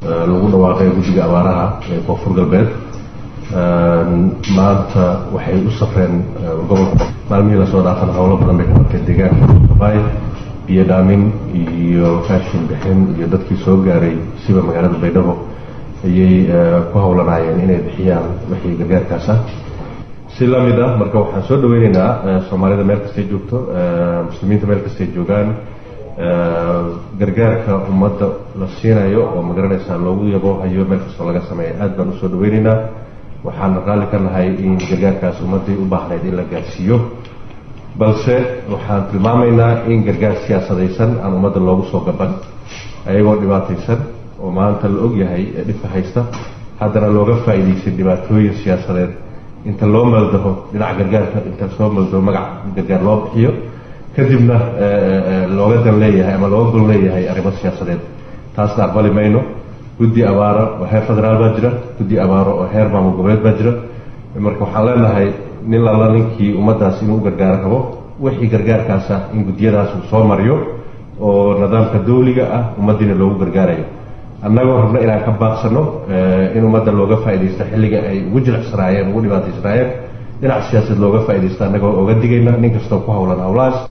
lagu dhawaaqay guddiga abaaraha ee koonfur galbeed maanta waxay u safreen gobolka maalmihii lasoo dhaafan howlo badan bay ka qabteen deegaanka bay biyo dhaamin iyo raashin bixin iyo dadkii soo gaaray siba magaalada baydhabo ayay ku howlanaayeen inay bixiyaan wixii gargaarkaas ah si lamid ah marka waxaan soo dhaweyneynaa soomaalida meel kastay joogto muslimiinta meel kastay joogaan gargaarka ummadda la siinayo oo magaranaysaa loogu yaboohayo meel kastoo laga sameeya aad baan usoo dhaweyneynaa waxaan raalli ka nahay in gargaarkaas ummaddii u baahnayd in la gaarsiiyo balse waxaan tilmaamaynaa in gargaar siyaasadaysan aan ummadda loogu soo gaban ayagoo dhibaataysan oo maanta la og yahay ee dhibka haysta haddana looga faa'iidaysan dhibaatooyin siyaasadeed inta loo maldaho dhinaca gargaarka inta soo maldaho magac gargaar loo bixiyo kadibna looga dan leeyahay ama looga gol leeyahay arrimo siyaasadeed taasna aqbali mayno guddi abaaro oo heer federaal baa jira guddi abaaro oo heer maamul goboleed baa jira marka waxaan leenahay nin lalla ninkii ummaddaas inuu u gargaaro rabo wixii gargaarkaas ah in guddiyadaas uu soo mariyo oo nidaamka dawliga ah ummaddiina loogu gargaarayo annagoo rabna inaan ka baaqsano in ummadda looga faaidaysto xilliga ay ugu jilicsanaayeen ugu dhibaataysanaayeen dhinac siyaasaed looga faaidaysto annagoo oga digayna nin kastoo ku howlan howlahaas